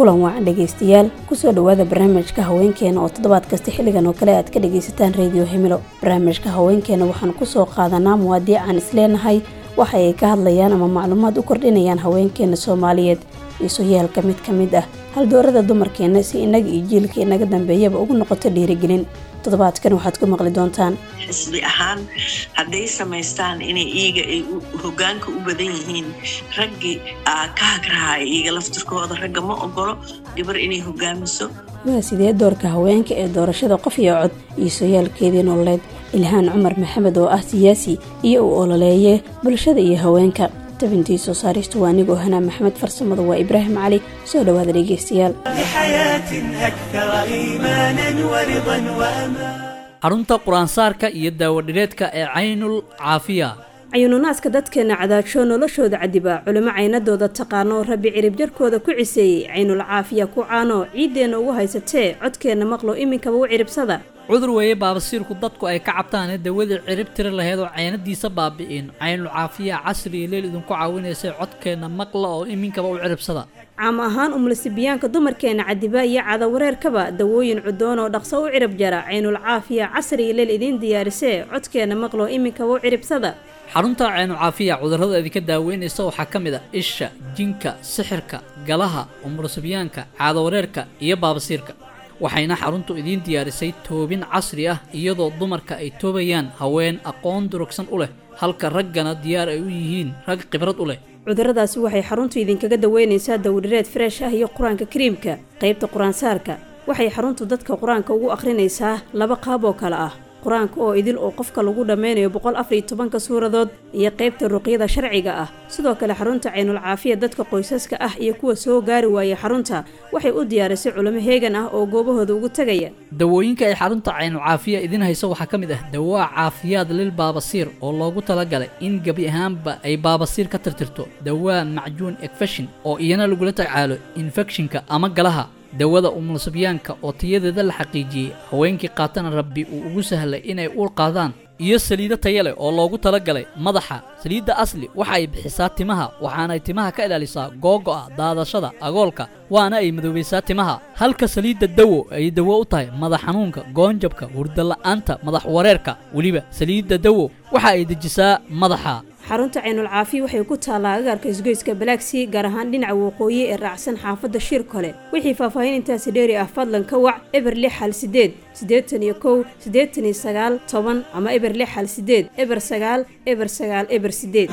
kulan wacan dhegaystayaal kusoo dhowaada barnaamijka haweenkeena oo toddobaad kasta xilligan oo kale aad ka dhagaysataan reediyo himilo barnaamijka haweenkeena waxaan kusoo qaadanaa muwaadiic aan isleenahay waxa ay ka hadlayaan ama macluumaad u kordhinayaan haweenkeena soomaaliyeed iisoyaalka mid ka mid ah haldoorada dumarkeena si inaga iyo jiilka inaga dambeeyaba ugu noqoto dhiirigelin toddobaadkan waxaad ku maqli doontaan xisbi ahaan hadday samaystaan inay iyaga ay hogaanka u badan yihiin raggii ka hagrahaaya iyaga laftirkooda ragga ma ogolo gabar inay hogaamiso waa sidee doorka haweenka ee doorashada qof iyo cod iisoyaalkeedii nololeed ilhaan cumar maxamed oo ah siyaasi iyo uu ololeeye bulshada iyo haweenka tabintii soo saaristu waa anigoo hanaa maxamed farsamada waa ibraahim cali soo dhowaada dhegeystayaal xarunta qur-aansaarka iyo daawadhireedka ee caynul caafiya cayuununaaska dadkeena cadaajo noloshooda cadiba culimo caynadooda taqaano rabbi cirib jarkooda ku ciseeyey caynul caafiya ku caano ciiddeenna ugu haysatee codkeenna maqlo iminkaba u ciribsada cudur weeye baabasiirku dadku ay ka cabtaane dawadii cirib tiri laheyd oo caynadiisa baabi'in caynul caafiya casri iyo leel idinku caawinaysay codkeenna maqla oo iminkaba u ciribsada caam ahaan umulisibiyaanka dumarkeena cadiba iyo cadawareerkaba dawooyin cudoon oo dhaqso u cirib jara caynul caafiya casri iyo leel idiin diyaarisee codkeenna maqlo iminkaba u ciribsada xarunta caynul caafiya cudurrada idinka daaweynaysa waxaa ka mid a isha jinka sixirka galaha umulusibyaanka caadawareerka iyo baabasiirka waxayna xaruntu idiin diyaarisay toobin casri ah iyadoo dumarka ay toobayaan haween aqoon durugsan u leh halka raggana diyaar ay u yihiin rag khibrad u leh cudurradaasi waxay xaruntu idinkaga daweynaysaa dawdhireed freesh ah iyo qur-aanka kariimka qaybta qur-aansaarka waxay xaruntu dadka qur-aanka ugu akhrinaysaa laba qaab oo kale ah qur-aanka oo idil oo qofka lagu dhammeynayo boqol afar iyo tobanka suuradood iyo qaybta ruqyada sharciga ah sidoo kale xarunta caynul caafiya dadka qoysaska ah iyo kuwa soo gaari waaya xarunta waxay u diyaarisay culimo heegan ah oo goobahooda ugu tegaya dawooyinka ay xarunta caynul caafiya idiin hayso waxaa ka mid ah dawaa caafiyaad lil baabasiir oo loogu talagalay in gebi ahaanba ay baabasiir ka tirtirto dawaa macjuun ekfeshin oo iyana lagula tacaalo infekshinka ama galaha dawada umulusabyaanka oo tayadeeda la xaqiijiyey haweenkii qaatana rabbi uu ugu sahlay inay uur qaadaan iyo saliido taya leh oo loogu talagalay madaxa saliidda asli waxa ay bixisaa timaha waxaanay timaha ka ilaalisaa googo'a daadashada agoolka waana ay madoobaysaa timaha halka saliidda dawo ay dawo u tahay madax xanuunka goonjabka hurdala'aanta madax wareerka weliba saliidda dawo waxa ay dejisaa madaxa xarunta caynul caafiya waxay ku taallaa agaarka isgoyska balaagsii gaar ahaan dhinaca waqooyi ee raacsan xaafadda shir kole wixii faahfaahin intaasi dheeri ah fadlan ka wac eber lix hal sideed siddeetan iyo kow siddeetan iyo sagaal toban ama eber lix hal sideed eber sagaal eber sagaal eber sideed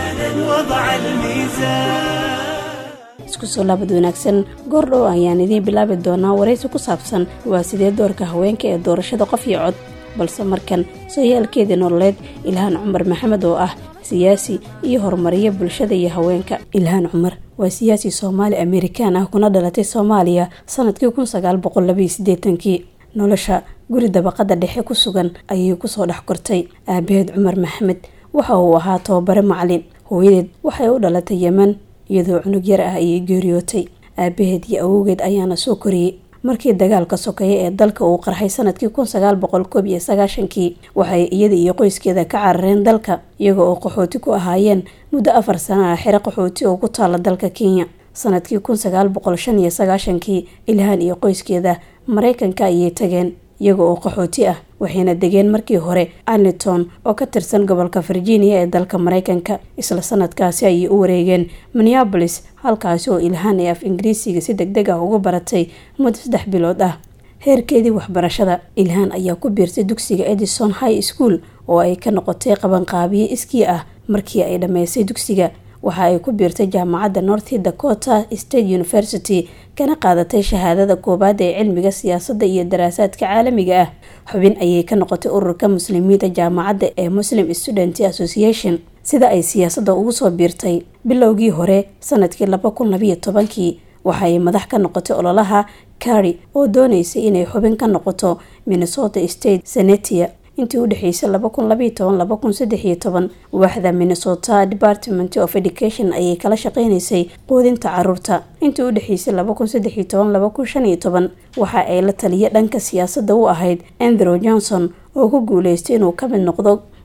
isku soo laabad wanaagsan goordhow ayaan idiin bilaabi doonaa waraysi ku saabsan waa sidee doorka haweenka ee doorashada qof iyo cod balse markan sooyaalkeedii nololeed ilhaan cumar maxamed oo ah siyaasi iyo horumariya bulshada iyo haweenka ilhaan cumar waa siyaasi soomaali amerikaan ah kuna dhalatay soomaaliya sanadkii kun sagaal boqol labaiyo sideetankii nolosha guri dabaqada dhexe ku sugan ayay kusoo dhex kortay aabaheed cumar maxamed waxa uu ahaa tababare macalin hooyadeed waxay u dhalatay yeman iyadoo cunug yar ah ayay geeriyootay aabaheed iyo awowgeed ayaana soo koriyey markii dagaalka sokeeye ee dalka uu qarxay sanadkii kun sagaal boqol koob iyo sagaashankii waxay iyada iyo qoyskeeda ka carareen dalka iyaga oo qaxooti ku ahaayeen muddo afar sana ah xero qaxooti oo ku taala dalka kenya sanadkii kun sagaal boqol shan iyo sagaashankii ilhaan iyo qoyskeeda maraykanka ayay tageen iyaga oo qaxooti ah waxayna degeen markii hore arlington oo ka tirsan gobolka virginia ee dalka maraykanka isla sanadkaasi ayay u wareegeen minneabolis halkaasi oo ilhaan ee af ingiriisiga si deg deg ah uga baratay muddo saddex bilood ah heerkeedii waxbarashada ilhaan ayaa ku biirtay dugsiga edison high school oo ay ka noqotay qabanqaabiye iskii ah markii ay dhammaysay dugsiga waxa ay ku biirtay jaamacadda north dakota state university kana qaadatay shahaadada koowaad ee cilmiga siyaasadda iyo daraasaadka caalamiga ah xubin ayay ka noqotay ururka muslimiinta jaamacadda ee muslim student association sida ay siyaasadda ugu soo biirtay bilowgii hore sanadkii laba kun labayo tobankii waxa ay madax ka noqotay ololaha kari oo dooneysay inay xubin ka noqoto minnesota state senetia intii u dhexeysay laba kun labaiyo toban laba kun saddex iyo toban waaxda minnesota department of education ayay kala shaqeynaysay quudinta caruurta intii u dhexeysay laba kun saddex iyo toban laba kun shan iyo toban waxa ay la taliya dhanka siyaasadda u ahayd andrew johnson oo ku guuleystay inuu ka mid noqdo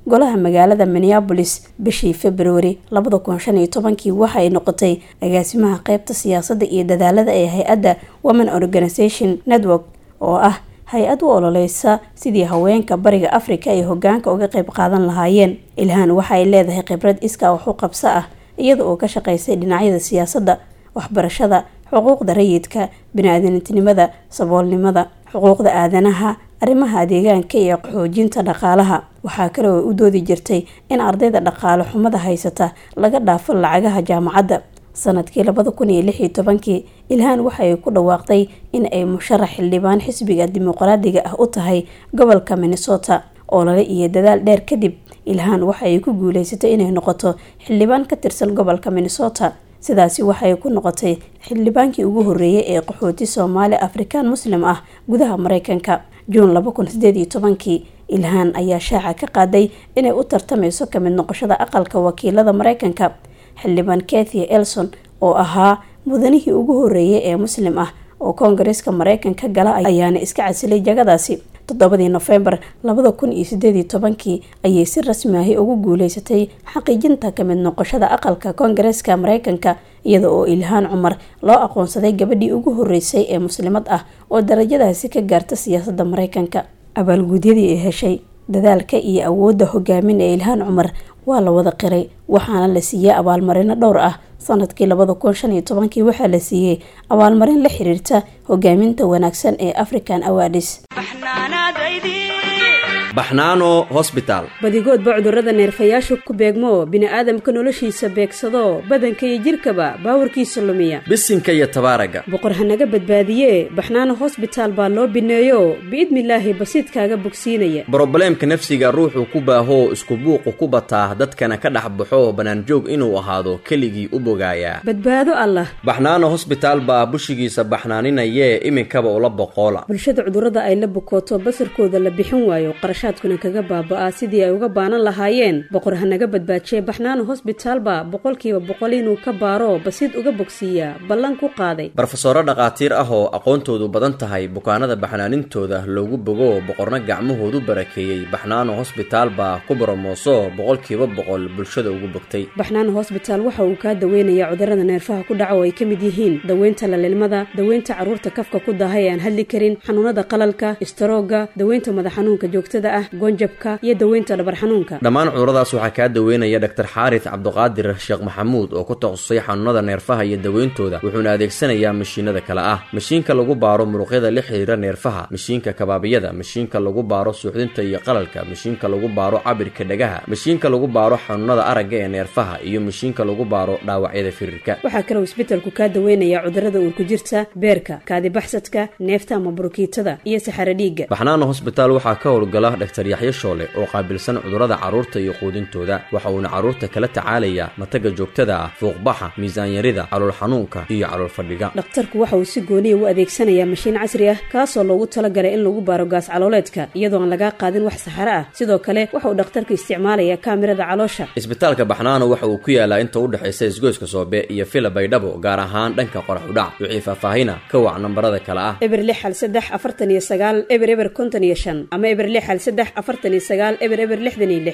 golaha magaalada minneabolis bishii februari labada kun shan iyo tobankii waxa ay noqotay agaasimaha qeybta siyaasadda iyo dadaalada ee hay-adda women organisation network oo ah hay-ad u ololeysa sidii haweenka bariga africa ay hogaanka uga qeyb qaadan lahaayeen ilhaan waxa ay leedahay khibrad iskaa wax u qabso ah iyada oo ka shaqeysay dhinacyada siyaasadda waxbarashada xuquuqda rayidka bini-aadantinimada saboolnimada xuquuqda aadanaha arrimaha deegaanka iyo xoojinta dhaqaalaha waxaa kale oo u doodi jirtay in ardayda dhaqaale xumada haysata laga dhaafo lacagaha jaamacadda sanadkii labada kun iyo lix iyo tobankii ilhaan waxa ay ku dhawaaqday in ay musharax xildhibaan xisbiga dimuqraadiga ah u tahay gobolka minnesota olole iyo dadaal dheer kadib ilhaan waxa ay ku guuleysatay inay noqoto xildhibaan ka tirsan gobolka minnesota sidaasi waxay ku noqotay xildhibaankii ugu horeeyay ee qaxooti soomaali afrikaan muslim ah gudaha mareykanka juun laba kun sideed iyo tobankii ilhaan ayaa shaaca ka qaaday inay u tartameyso kamid noqoshada aqalka wakiilada mareykanka xildhibaan kathia elson oo ahaa mudanihii ugu horeeyay ee muslim ah oo koongareeska mareykanka gala ayaana iska casilay jagadaasi toddobadii nofembar labada kun iyo sideed iyo tobankii ayay si rasmi ahi ugu guuleysatay xaqiijinta kamid noqoshada aqalka koongareeska mareykanka iyada oo ilhaan cumar loo aqoonsaday gabadhii ugu horeysay ee muslimad ah oo darajadaasi ka gaarta siyaasadda mareykanka abaalguudyadii ay heshay dadaalka iyo awoodda hogaamin ee ilhaan cumar waa la wada qiray waxaana la siiyey abaalmarino dhowr ah sanadkii labada kun shan iyo tobankii waxaa la siiyey abaalmarin la xiriirta hogaaminta wanaagsan ee african awadis baxnaano hosbitaal badigoodba cudurrada neerfayaashu ku beegmo bini-aadamka noloshiisa beegsado badanka iyo jidhkaba baawarkiisa lumiya bisinka iyo tabaaraga boqor hanaga badbaadiye baxnaano hosbitaal baa loo bineeyo biidnilaahi basiidkaaga bogsiinaya brobleemka nafsiga ruuxuu ku baahoo isku buuqu ku bataa dadkana ka dhex baxo bannaanjoog inuu ahaado keligii u bogaayaa badbaado allah baxnaano hosbitaal baa bushigiisa baxnaaninayee iminkaba ula boqoola bulshada cudurrada ay la bukooto basarkooda la bixin waayo qarashaadkuna kaga baaba-a sidii ay uga baanan lahaayeen boqor hanaga badbaajiye baxnaano hosbitaalba boqolkiiba boqol inuu ka baaro basiid uga bogsiiyaa ballan ku qaaday barofesoro dhakhaatiir ah oo aqoontoodu badan tahay bukaanada baxnaanintooda loogu bogo boqorna gacmahoodu barakeeyey baxnaano hosbitaal baa ku boromooso boqolkiiba boqol bulshada ugu bogtay baxnaano hosbitaal waxa uu kaa daweynayaa cudurrada neerfaha ku dhaca oo ay ka mid yihiin daweynta lalilmada daweynta carruurta kafka ku daahay ee aan hadli karin xanuunada qalalka istaroogga daweynta madax xanuunka joogtada ah goonjabka iyo daweynta dhabar xanuunka dhammaan cuduradaas waxaa kaa daweynaya dhaktar xaaris cabduqaadir sheekh maxamuud oo ku takhasusay xanuunada neerfaha iyo daweyntooda wuxuuna adeegsanayaa mashiinada kale ah mashiinka lagu baaro muruqyada la xiriira neerfaha mashiinka kabaabiyada mashiinka lagu baaro suuxdinta iyo qalalka mashiinka lagu baaro cabirka dhagaha mashiinka lagu baaro xanuunada aragga ee neerfaha iyo mashiinka lagu baaro dhaawacyada firirka waxaa kaloo isbetelku kaa daweynayaa cudurrada uurku jirta beerka kaadibaxsadka neefta ama burukiitada iyo saxaro dhiigga baxnaano hosbitaal waxaa ka howlgala dhaktar yaxyo shoole oo qaabilsan cudurrada carruurta iyo quudintooda waxa uuna carruurta kala tacaalayaa mataga joogtada ah fuuqbaxa miisaanyarida calool xanuunka iyo calool fadhiga dhakhtarku waxa uu si gooniya u adeegsanayaa mashiin casri ah kaasoo loogu talagalay in lagu baaro gaas calooleedka iyadoo aan lagaa qaadin wax saxaro ah sidoo kale waxa uu dhakhtarku isticmaalayaa kaamirada caloosha isbitaalka baxnaano waxa uu ku yaalaa inta u dhexaysa isgoyska soobe iyo fila baydhabo gaar ahaan dhanka qorax udhac wixii faahfaahina ka wac nambarada kale ah eber lix hal saddex afartan iyo sagaal eber eber konton iyo shan ama eber lix hal saddex afartan iyo sagaal eber eber lixdan iyo lix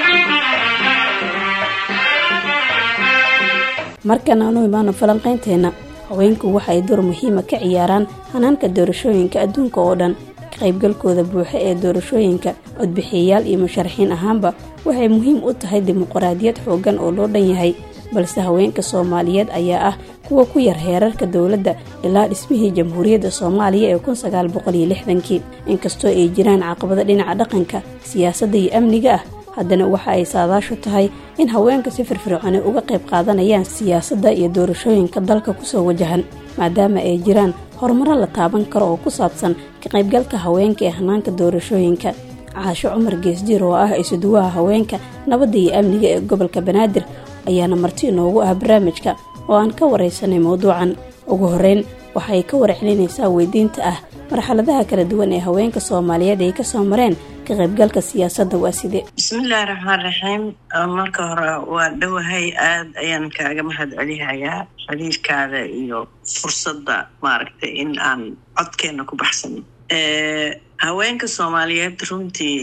markan aanu imaano falanqaynteena haweenku waxa ay door muhiima ka ciyaaraan hanaanka doorashooyinka adduunka oo dhan ka qaybgalkooda buuxa ee doorashooyinka codbixiyayaal iyo musharaxiin ahaanba waxay muhiim u tahay dimuqraadiyad xooggan oo loo dhan yahay balse haweenka soomaaliyeed ayaa ah kuwa ku yar heerarka dowladda ilaa dhismihii jamhuuriyadda soomaaliya ee kun sagaal boqol iyo lixdankii inkastoo ay jiraan caqabado dhinaca dhaqanka siyaasadda iyo amniga ah haddana waxa ay saadaashu tahay in haweenka si firfircooni uga qayb qaadanayaan siyaasadda iyo doorashooyinka dalka kusoo wajahan maadaama ay jiraan horumaro la taaban karo oo ku saabsan ka qaybgalka haweenka ee hanaanka doorashooyinka caasho cumar geesdiir oo ah isuduwaha haweenka nabadda iyo amniga ee gobolka banaadir ayaana marti inoogu ah barnaamijka oo aan ka waraysanay mowduucan ugu horeyn waxay ka warcelinaysaa weydiinta ah marxaladaha kala duwan ee haweenka soomaaliyeed ay kasoo mareen ka qaybgalka siyaasadda waa sidee bismillahi raxmaan raxiim marka hore waa dhowahay aada ayaan kaaga mahad celihayaa xiriirkaada iyo fursadda maaragtay in aan codkeena ku baxsano haweenka soomaaliyeed runtii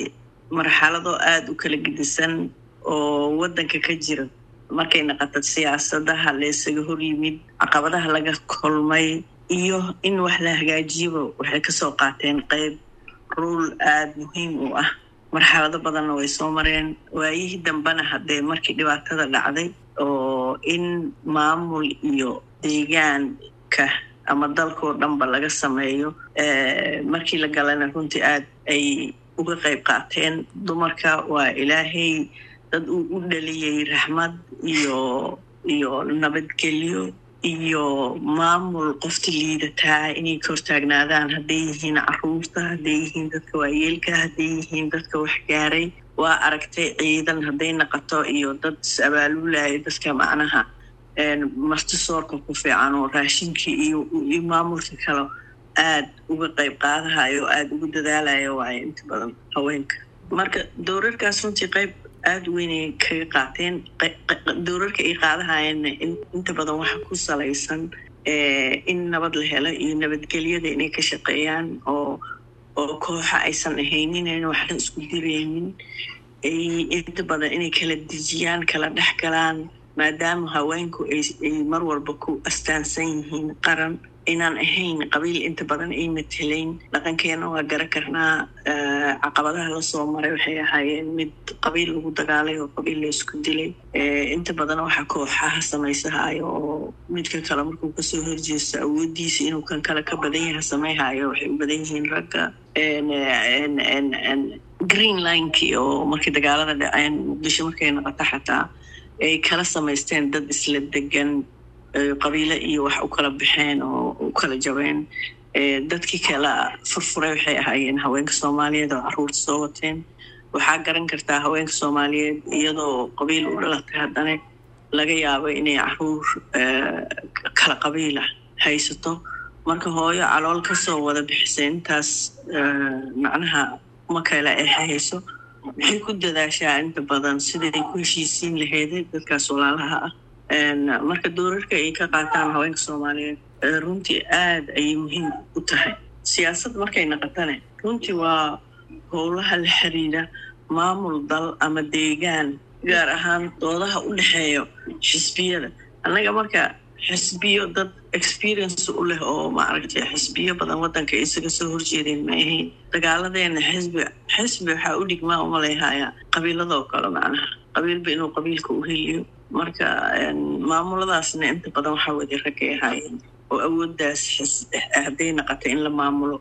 marxalado aada u kala gedisan oo waddanka ka jira markay naqato siyaasadaha laysaga hor yimid caqabadaha laga kulmay iyo in wax la hagaajiyoba waxay kasoo qaateen qeyb ruul aada muhiim u ah marxalado badanna way soo mareen waayihii dambena haddee markii dhibaatada dhacday oo in maamul iyo deegaanka ama dalkoo dhanba laga sameeyo markii la galana runtii aad ay uga qayb qaateen dumarka waa ilaahay dad uu u dhaliyey raxmad iyo iyo nabadgelyo iyo maamul qofta liidataa inay ka hortaagnaadaan hadday yihiin caruurta hadday yihiin dadka waayeelka hadday yihiin dadka waxgaaray waa aragtay ciidan hadday naqato iyo dad is-abaalulaaya dadka macnaha martisoorka ku fiican oo raashinkii iyo iyo maamulka kale aada uga qayb qaadahayo oo aada ugu dadaalayo waayo inta badan haweenka marka dowrarkaas runtii qayb aada weynay kaga qaateen dowrarka ay qaadahayeenna inta badan waxa ku salaysan in nabad la helo iyo nabadgelyada inay ka shaqeeyaan oo oo kooxa aysan ahaynin in waxla isku diraynin inta badan inay kala dejiyaan kala dhex galaan maadaama haweenku ay mar walba ku astaansan yihiin qaran inaan ahayn qabiil inta badan ay matelayn dhaqankeena waa gara karnaa caqabadaha lasoo maray waxay ahaayeen mid qabiil lagu dagaalay oo qabiil la isku dilay inta badan waxaa kooxaha samaysahayo oo midka kale markuu kasoo horjeesto awoodiisa inuu kan kale ka badan yaha samayhayo waxay u badan yihiin ragga green linekii oo markii dagaalada dhaceen muqdisho markay noqoto xataa ay kala samaysteen dad isla degan qabiilo iyo wax u kala baxeen oo u kala jabeen dadkii kala furfuray waxay ahaayeen haweenka soomaaliyeed oo caruurta soo wateen waxaa garan kartaa haweenka soomaaliyeed iyadoo qabiil u dhalatay haddana laga yaabo inay caruur kala qabiila haysato marka hooyo calool kasoo wada bixisay intaas macnaha ma kale ay hayso waxay ku dadaashaa inta badan siday ku heshiisiin laheeday dadkaas walaalaha ah marka doorarka ay ka qaataan haweenka soomaaliyeed runtii aada ayay muhiim u tahay siyaasad markay naqotane runtii waa howlaha la xiriira maamul dal ama deegaan gaar ahaan doodaha u dhexeeyo xisbiyada annaga marka xisbiyo dad experience u leh oo maaragtay xisbiyo badan waddanka isaga soo horjeedeen ma ahayn dagaaladeena xisbi xisbi waxaa u dhigmaa umalayhaya qabiiladoo kale macnaha qabiilba inuu qabiilka u heliyo marka maamuladaasna inta badan waxaa wadi raggay ahaayeen oo awooddaas hadday naqata in la maamulo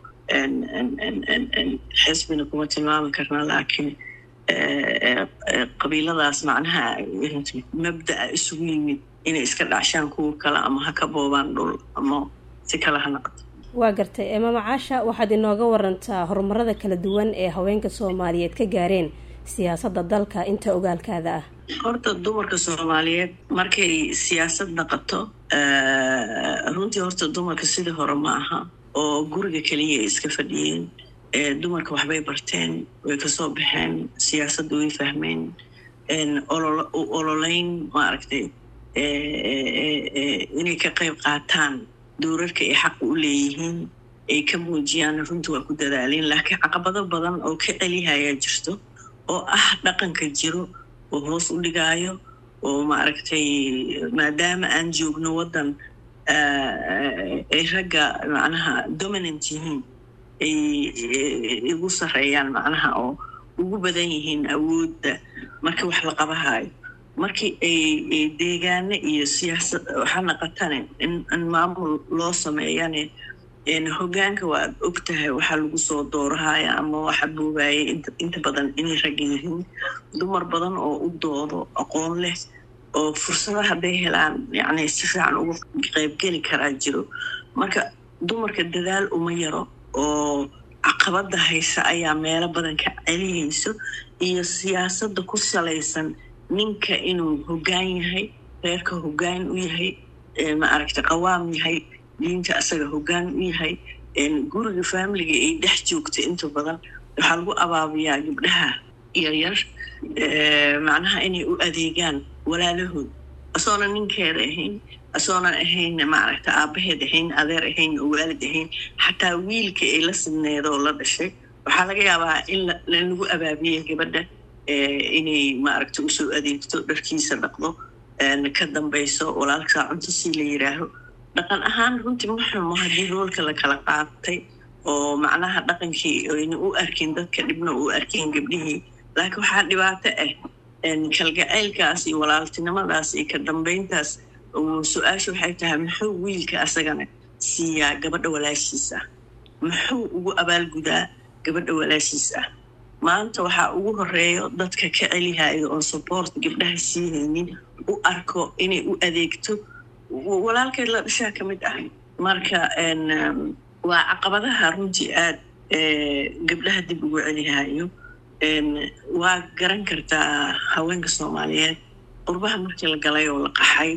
xisbina kuma tilmaami karna laakiin qabiiladaas macnaha mabda'a isugu yimid inay iska dhacshaan kuwa kale ama ha ka boobaan dhul ama si kale ha naqato waa gartay maama caasha waxaad inooga warantaa horumarada kala duwan ee haweenka soomaaliyeed ka gaareen siyaasadda dalka inta ogaalkaada ah horta dumarka soomaaliyeed markay siyaasad naqato runtii horta dumarka sidii hore ma aha oo guriga keliya ay iska fadhiyeen dumarka waxbay barteen way kasoo baxeen siyaasadda way fahmeen u ololeyn maaragtay inay ka qayb qaataan dowrarka ay xaq u leeyihiin ay ka muujiyaan runtii waa ku dadaaleen laakiin caqabado badan oo ka celihayaa jirto oo ah dhaqanka jiro oo hoos u dhigaayo oo maaragtay maadaama aan joogno waddan ay ragga macnaha dominant yihiin ay igu sareeyaan macnaha oo ugu badan yihiin awoodda marka wax la qabahayo markii ay deegaano iyo siyaasad waxa naqatane in maamul loo sameeyane hogaanka waad og tahay waxaa lagu soo doorahaya ama waxa buugaayay inta badan inay ragga yihiin dumar badan oo u doodo aqoon leh oo fursada hadday helaan yacni si fiican uga qaybgeli karaa jiro marka dumarka dadaal uma yaro oo caqabada haysa ayaa meelo badan ka celiyayso iyo siyaasadda ku salaysan ninka inuu hoggaan yahay reerka hoggaan u yahay maaragta qawaam yahay diinta asaga hoggaan u yahay guriga faamiliga ay dhex joogta inta badan waxaa lagu abaabiyaa gabdhaha yaryar macnaha inay u adeegaan walaalahood asoona ninkeeda ahayn asoonan ahayn maaragta aabaheed ahayn adeer ahayn oo waalid ahayn xataa wiilka ay la sidneeda oo la dhashay waxaa laga yaabaa in lagu abaabiyey gabadha inay maaragta usoo adeegto dharkiisa dhaqdo ka dambayso walaalkaa cunto sii la yiraaho dhaqan ahaan runtii ma xumo haddii roolka la kala qaatay oo macnaha dhaqankii ayna u arkin dadka dhibna u arkin gabdhihii laakiin waxaa dhibaato ah kalgacaylkaas iyo walaaltinimadaas iyo ka dambayntaas su-aasha waxay tahay muxuu wiilka asagana siiyaa gabadha walaashiis ah muxuu ugu abaalgudaa gabadha walaashiis ah maanta waxaa ugu horeeyo dadka ka celihayo oon support gabdhaha siihaynin u arko inay u adeegto walaalkeed la dhashaa ka mid ah marka waa caqabadaha runtii aad gabdhaha dib ugu celihayo waa garan kartaa haweenka soomaaliyeed qurbaha markii la galay oo la qaxay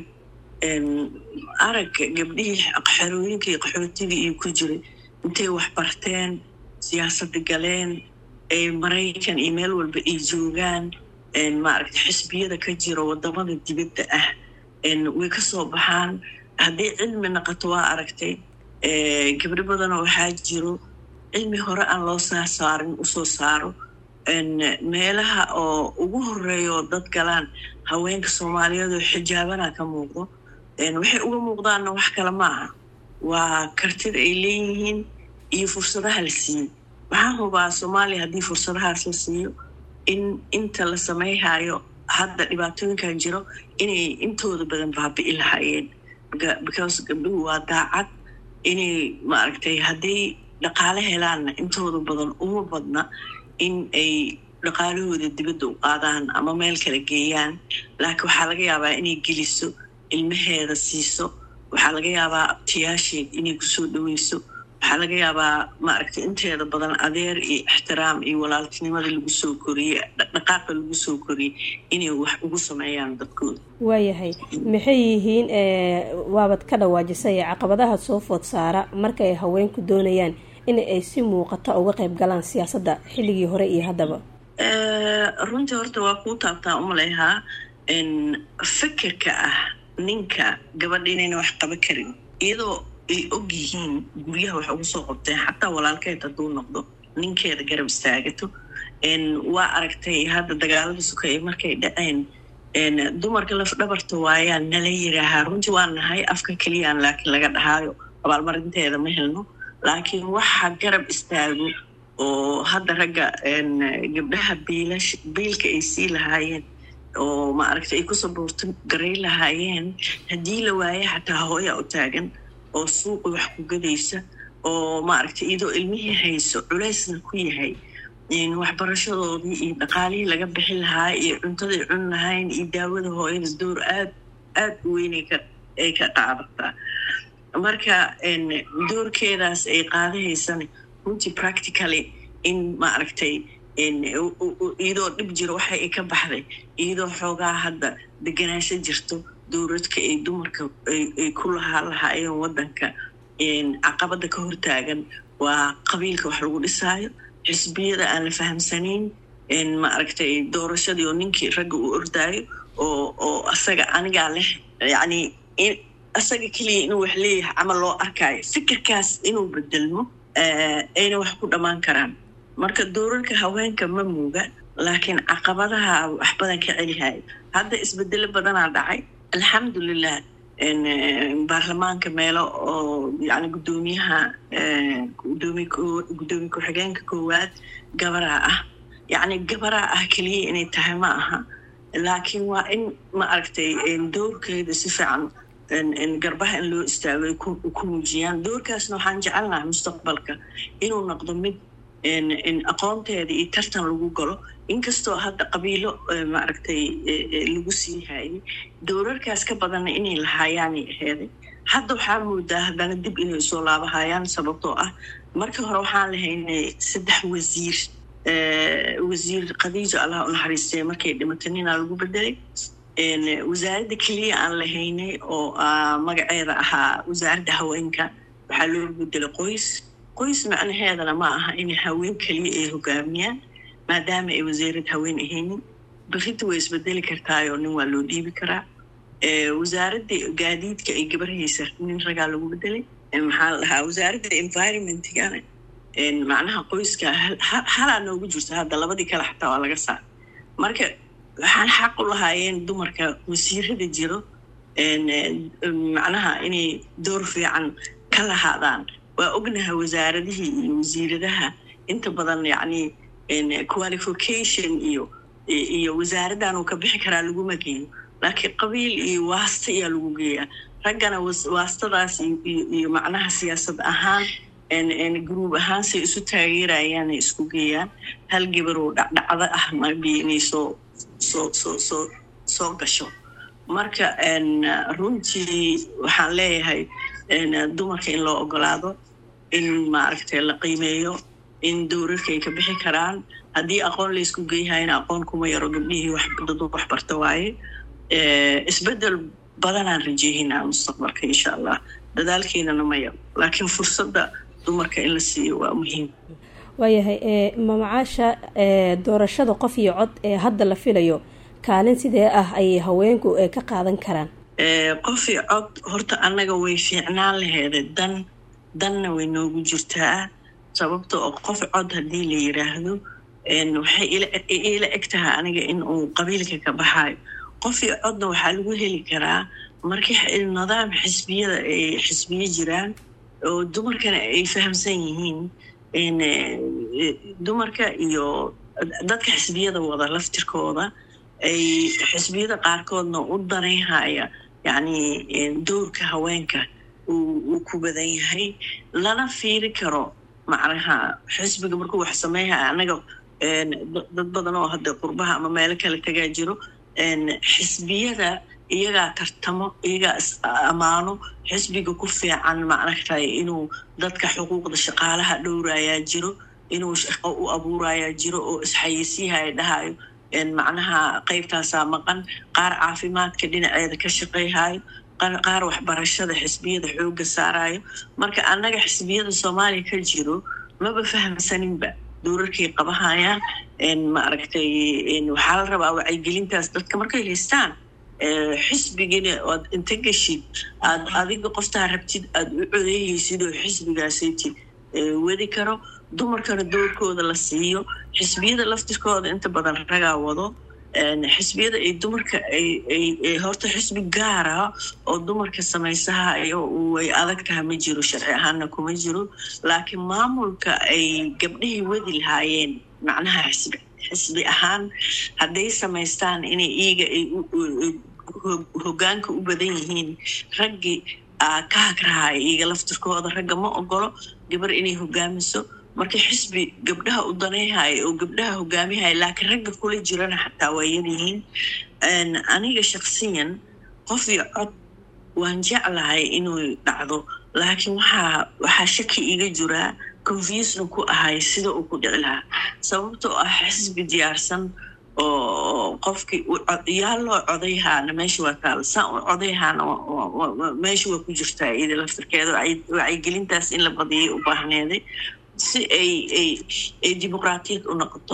arag gabdhihii xerooyinkii qaxootigii iyo ku jiray intay wax barteen siyaasadda galeen maraykan iyo meel walba ay joogaan maaragta xisbiyada ka jiro wadamada dibadda ah way ka soo baxaan haddii cilmi naqato waa aragtay gabdho badanoo waxaa jiro cilmi hore aan loo saa saarin usoo saaro meelaha oo ugu horeeyo dad galaan haweenka soomaaliyeed oo xijaabana ka muuqdo waxay uga muuqdaanna wax kale ma aha waa kartida ay leeyihiin iyo fursadaha la siiyey waxaan hubaa soomaaliya haddii fursadahaas la siiyo in inta la samayhayo hadda dhibaatooyinkan jiro inay intooda badan baabi'i lahaayeen because gabdhuhu waa daacad inay maaragtay hadday dhaqaale helaanna intooda badan uma badna in ay dhaqaalahooda dibadda u qaadaan ama meel kala geeyaan laakiin waxaa laga yaabaa inay geliso ilmaheeda siiso waxaa laga yaabaa abtiyaasheed inay kusoo dhaweyso waxaa laga yaabaa maaragtay inteeda badan adeer iyo ixtiraam iyo walaaltinimada lagu soo koriyey dhaqaaqa lagu soo koriyey inay wax ugu sameeyaan dadkooda waayahay maxay yihiin waabad ka dhawaajisay caqabadaha soo food saara marka ay haweenku doonayaan in ay si muuqata uga qayb galaan siyaasadda xilligii hore iyo haddaba runtii horta waa kuu taabtaa umalehaa fikirka ah ninka gabadha inayna wax qaban karin iyadoo ay og yihiin guryaha wax ugu soo qabteen xataa walaalkeed hadduu noqdo ninkeeda garab istaagato waa aragtay hadda dagaalada sukay markay dhaceen dumarka laf dhabarta waayaa nala yiraahaa runtii waa nahay afka keliyaan laakiin laga dhahaayo abaalmarinteeda ma helno laakiin waxa garab istaago oo hadda ragga gabdhaha biilash biilka ay sii lahaayeen oo maaragtay ay ku saboorto garay lahaayeen haddii la waaye xataa hooya u taagan oo suuqi wax ku gadaysa oo maaragtay iyadoo ilmihii hayso culaysna ku yahay waxbarashadoodii iyo dhaqaalihii laga bixi lahaa iyo cuntaday cun lahayn iyo daawada hooyada door aad aad u weyn ay ka qaadataa marka doorkeedaas ay qaadahaysana runtii practically in maaragtay iyadoo dhib jiro waxa ay ka baxday iyadoo xoogaa hadda deganaansho jirto dowladka ay dumarka ay ku lahaa lahaayeen waddanka caqabada ka hortaagan waa qabiilka wax lagu dhisaayo xisbiyada aan la fahamsanayn maaragtay doorashadii oo ninkii ragga uu ordaayo oo oo asaga anigaa leh yacni asaga keliya inuu wax leeyahay camal loo arkaayo fikirkaas inuu bedelmo ayna wax ku dhammaan karaan marka doorarka haweenka ma muuga laakiin caqabadaha wax badan ka celihayo hadda isbedelo badanaa dhacay alxamdulilah baarlamaanka meelo oo yani guddoomiyaha gudoomi guddoomiye ku-xigeenka koowaad gabaraa ah yacni gabaraa ah keliya inay tahay ma aha laakiin waa in ma aragtay doorkeeda si fiican garbaha in loo istaago ay ku muujiyaan doorkaasna waxaan jecelnaha mustaqbalka inuu noqdo mid aqoonteeda iyo tartan lagu galo inkastoo hadda qabiilo maaragtay lagu sii hayay doorarkaas ka badanna inay lahaayaanay aheeday hadda waxaa moodaa haddana dib inay soo laabahayaan sababtoo ah markii hore waxaan lahaynay saddex wasiir wasiir khadiijo allah u naxariistay markay dhimatay ninaa lagu bedelay wasaaradda keliya aan lahaynay oo magaceeda ahaa wasaaradda haweenka waxaa loo bedelay qoys qoys macnaheedana ma aha inay haween keliya ay hogaamiyaan maadaama ay wasiirad haween ahaynin berrinta way isbedeli kartaayoo nin waa loo dhiibi karaa wasaaradda gaadiidka ay gabarhaysa nin ragaa lagu bedelay maxaa la dhahaa wasaaradda environmentigana macnaha qoyska halaa noogu jirto hadda labadii kale xataa waa laga saar marka waxaan xaq u lahaayeen dumarka wasiirada jiro macnaha inay door fiican ka lahaadaan waa ognaha wasaaradihii iyo wasiiradaha inta badan yacni qualification iyo iyo wasaaraddan uu ka bixi karaa laguma geeyo laakiin qabiil iyo waasta ayaa lagu geeyaa raggana waastadaas iyo macnaha siyaasad ahaan gruub ahaan say isu taageerayaanay isku geeyaan hal gabaroo dhacdhacdo ah mabi inay soo soo soo soo soo gasho marka runtii waxaan leeyahay dumarka in loo ogolaado in maaragtay la qiimeeyo in dowrarka ay ka bixi karaan haddii aqoon laysku geeyahayna aqoon kuma yaro gabdhihii dad wax barta waaye isbeddel badanaan rajeehinaa mustaqbalka insha allah dadaalkeenana ma yaro laakiin fursadda dumarka in la siiyo waa muhiim waayahay mamacaasha doorashada qof iyo cod ee hadda la filayo kaalin sidee ah ayay haweenku ka qaadan karaan qof iyo cod horta annaga way fiicnaan laheeda dan danna way noogu jirtaa sababta oo qof cod haddii la yiraahdo waxay ila eg tahay aniga in uu qabiilka ka baxaayo qof iyo codna waxaa lagu heli karaa markii nidaam xisbiyada ay xisbiyo jiraan oo dumarkana ay fahamsan yihiin dumarka iyo dadka xisbiyada wada laftirkooda ay xisbiyada qaarkoodna u danaynhaya yacni dowrka haweenka uu ku badan yahay lana fiiri karo macnaha xisbiga markuu wax sameeyhaya annaga dad badan oo hadda qurbaha ama meelo kale tagaa jiro xisbiyada iyagaa tartamo iyagaa is ammaano xisbiga ku fiican macnatahay inuu dadka xuquuqda shaqaalaha dhowrayaa jiro inuu shaqo u abuurayaa jiro oo isxayeysiyaha dhahayo macnaha qaybtaasaa maqan qaar caafimaadka dhinaceeda ka shaqeyhayo qaar waxbarashada xisbiyada xooga saarayo marka annaga xisbiyada soomaaliya ka jiro maba fahamsaninba dowrarkay qabahayaan maaragtay waxaa la rabaa wacyigelintaas dadka markay haystaan xisbigina oad inta geshid aad adiga qoftaa rabtid aada u codeeyeysid oo xisbigaasati wadi karo dumarkana doorkooda la siiyo xisbiyada laftirkooda inta badan ragaa wado xisbiyada ay dumarka ay horta xisbi gaara oo dumarka samaysahayo way adag taha ma jiro sharci ahaanna kuma jiro laakiin maamulka ay gabdhihii wadi lahaayeen macnaha xisbi xisbi ahaan hadday samaystaan inay iyaga ay hoggaanka u badan yihiin raggii ka hagrahaya iyaga laftirkooda ragga ma ogolo gabar inay hogaamiso marka xisbi gabdhaha u danayhaya oo gabdhaha hogaamihaya laakiin ragga kula jirana xataa waa yaryihiin aniga shaksiyan qof iyo cod waan jeclahay inuu dhacdo laakiin waxaa waxaa shaki iga jiraa confusna ku ahay sida uu ku dhici lahaa sababtoo ah xisbi diyaarsan oo qofkii yaa loo codayhaana meesha waa taal saan u codayhaana meesha waa ku jirtaa iyada laftirkeeda wacyigelintaas in la badiyay u baahneeday si ay ay ay dimuqraatiyad u noqoto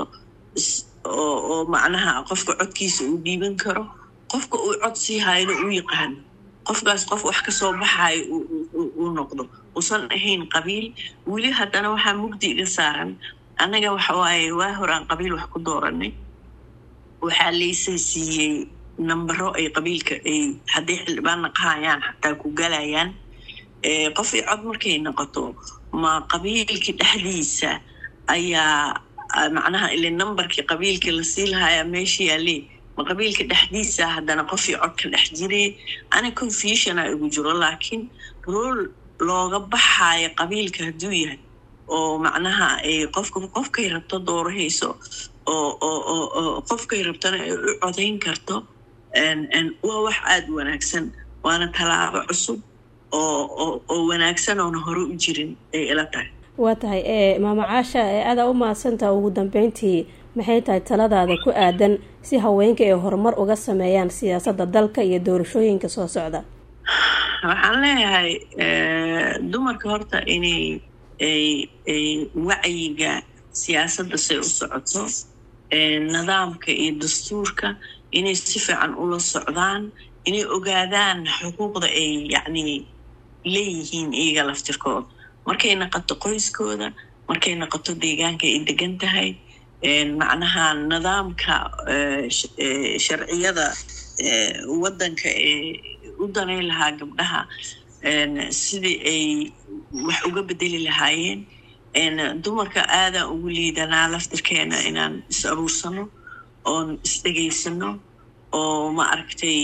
oo macnaha qofka codkiisa uu dhiiban karo qofka uu cod sii hayno uu yaqaano qofkaas qof wax ka soo baxayo uu noqdo usan ahayn qabiil weli haddana waxaa mugdi iga saaran annaga waxa waaye waa hor aan qabiil wax ku dooranay waxaa laysa siiyey nambaro ay qabiilka ay hadday xildhibaan naqahayaan xataa ku galayaan qof i cod markay noqoto ma qabiilkii dhexdiisa ayaa macnaha ile nambarkii qabiilkii lasii lahayaa meesha yaalee ma qabiilka dhexdiisa haddana qofii cod ka dhex jiray ani confusiona igu jiro laakiin rool looga baxaayo qabiilka hadduu yahay oo macnaha qofka qofkay rabto doorahayso oo qofkay rabtana ay u codayn karto waa wax aada wanaagsan waana tallaabo cusub oo wanaagsan oona hore u jirin ay ila tahay waa tahay maama caasha adaa u mahadsantaha ugu dambeyntii maxay tahay taladaada ku aadan si haweenka ay horumar uga sameeyaan siyaasadda dalka iyo doorashooyinka soo socda waxaan leeyahay dumarka horta inay ay wacyiga siyaasadda say u socoto nidaamka iyo dastuurka inay si fiican ula socdaan inay ogaadaan xuquuqda ay yacni leeyihiin iyaga laftirkooda markay naqato qoyskooda markay noqoto deegaanka ay degan tahay macnaha nidaamka sharciyada waddanka ee u danayn lahaa gabdhaha sidii ay wax uga bedeli lahaayeen dumarka aadaan ugu liidanaa laftirkeena inaan is aruursano oon isdhegaysano oo ma aragtay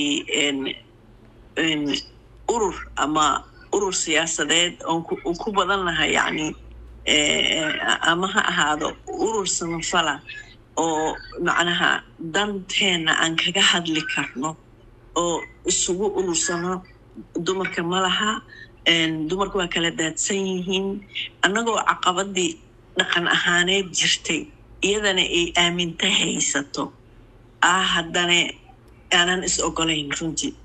urur ama urur siyaasadeed oon ku badan lahay yacni ama ha ahaado urur samafala oo macnaha danteena aan kaga hadli karno oo isugu urursano dumarka ma laha dumarka waa kala daadsan yihiin annagoo caqabadii dhaqan ahaaneed jirtay iyadana ay aaminta haysato ah haddana aanan is ogolayn runtii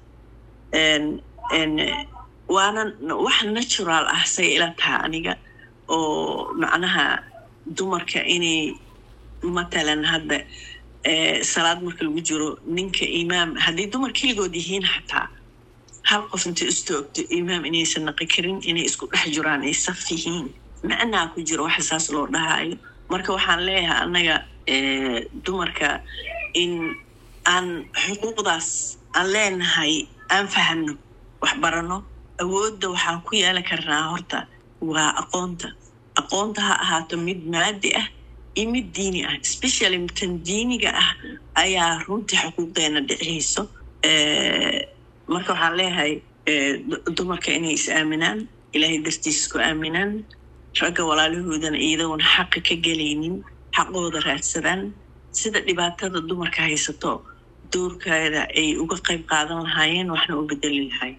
waana wax natural ah say ila taha aniga oo macnaha dumarka inay matalan hadda salaad marka lagu jiro ninka imaam haddii dumar keligood yihiin xataa hal qof intay istoogto imaam inaysan naqi karin inay isku dhex jiraan ay saf yihiin macnaa ku jiro waxa saas loo dhahaayo marka waxaan leeyahay annaga dumarka in aan xuquuqdaas aan leenahay aan fahanno wax baranno awoodda waxaan ku yeelan karnaa horta waa aqoonta aqoonta ha ahaato mid maadi ah iyo mid diini ah specially tan diiniga ah ayaa runtii xuquuqdeena dhiciyso marka waxaan leeyahay dumarka inay is aaminaan ilaahay dartiis ku aaminaan ragga walaalahoodana iyadoona xaqa ka gelaynin xaqooda raadsadaan sida dhibaatada dumarka haysato doorkeeda ay uga qayb qaadan lahaayeen waxna u bedeli lahayn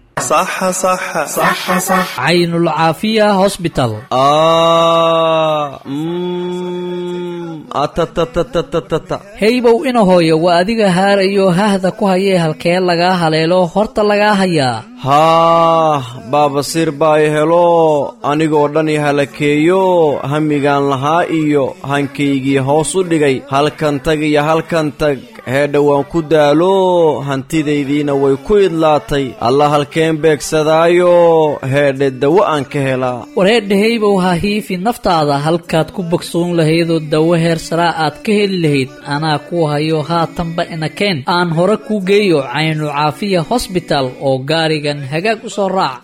caynulcaafiya hosbital heybow ina hooyo waa adiga haarayo hahda ku hayee halkee lagaa haleelo horta lagaa hayaa haah baabasiir baa i helo anigoo dhan i halakeeyo hamigaan lahaa iyo hankaygii hoos u dhigay halkan tag iyo halkan tag heedha waan ku daalo hantidaydiina way ku idlaatay alla halkeen beegsadaayo heedhe dawo aan ka helaa wareedha heybow ha hiifi naftaada halkaad ku bogsoon lahaydoo dawo heer saraa aad ka heli lahayd anaa ku hayo haatanba inakeen aan hore kuu geeyo caynu caafiya hosbital oo gaarigan hagaag u soo raac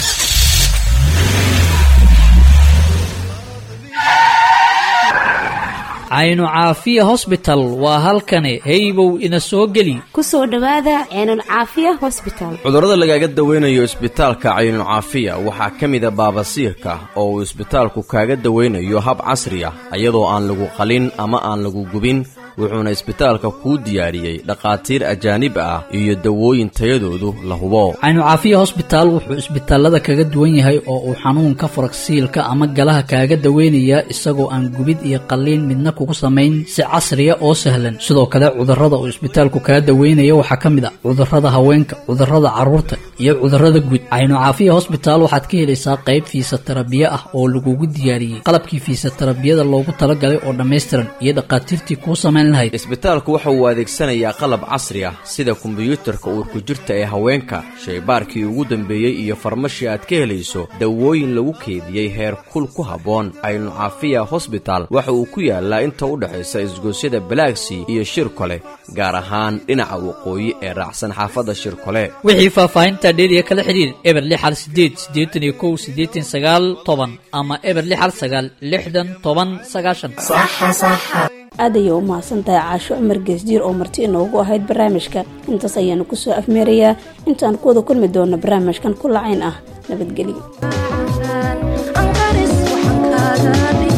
caynu caafiya hosbital waa halkani heybow ina soo geli ku soo dhowaada ceenulcaafiya hosbital cudurrada lagaaga dawaynayo isbitaalka caynucaafiya waxaa ka mida baabasiirka oo uu isbitaalku kaaga dawaynayo hab casri ah iyadoo aan lagu qalin ama aan lagu gubin wuxuuna isbitaalka kuu diyaariyey dhakhaatiir ajaanib ah iyo dawooyin tayadoodu la hubo caynucaafiya hosbitaal wuxuu isbitaalada kaga duwan yahay oo uu xanuunka faragsiilka ama galaha kaaga daweynayaa isagoo aan gubid iyo qalliin midna kugu samayn si casriya oo sahlan sidoo kale cudurrada uu isbitaalku kaga daweynaya waxaa ka mid ah cudurrada haweenka cudurrada carruurta iyo cudurrada guud caynucaafiya hosbitaal waxaad ka helaysaa qayb fiisatarabiye ah oo lagugu diyaariyey qalabkii fiisatarabiyada loogu talagalay oo dhammaystiran iyo dhakhaatiirtii kuu samayn isbitaalku waxa uu adeegsanayaa qalab casri ah sida kombiyuutarka uurku jirta ee haweenka shaybaarkii ugu dambeeyey iyo farmashi aad ka helayso dawooyin lagu keediyey heer kul ku habboon caynucaafiya hosbital waxa uu ku yaalaa inta u dhexaysa isgoosyada balaagsii iyo shirkole gaar ahaan dhinaca waqooyi ee raacsan xaafadda shirkole wixii faahfaahinta dheeriya kala xidhiir eber lixal sideed siddeetan iyo kow siddeetan sagaal toban ama eber lixal sagaal lixdan toban sagaashan aad ayay u mahadsantahay caasho cumar geesdiir oo marti inoogu ahayd barnaamijka intaas ayaanu kusoo afmeerayaa intaan ku wada kulmi doonno barnaamijkan ku lacayn ah nabadgelyo